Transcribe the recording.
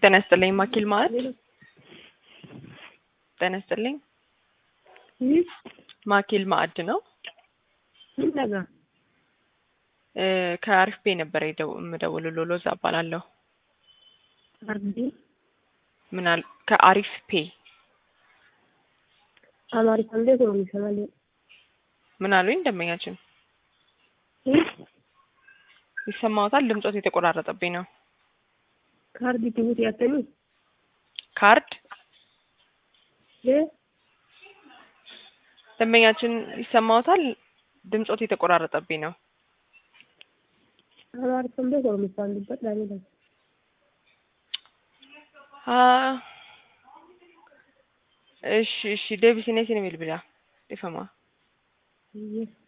ጤና ይስጥልኝ ማኪል ማዕድ ጤና ይስጥልኝ ማኪል ማዕድ ነው። ምን ነገር እ ከአሪፍ ፔ ነበር የደው- የምደውልልዎ ሎዛ እባላለሁ። አርዲ ምን አል ከአሪፍ ፔ አማሪካ እንዴት ነው የሚሰማል? ምን አሉኝ ደንበኛችን ይሰማዎታል? ድምጾት የተቆራረጠብኝ ነው። ካርዲ ትቡት ያተኒ ካርድ እ ደንበኛችን ይሰማዎታል? ድምጾት የተቆራረጠብኝ ነው። አማሪካ እንዴት ነው የሚሰማልበት ዳኒ ነው አ እሺ እሺ deebisnee isin bilbila dhifama ይህ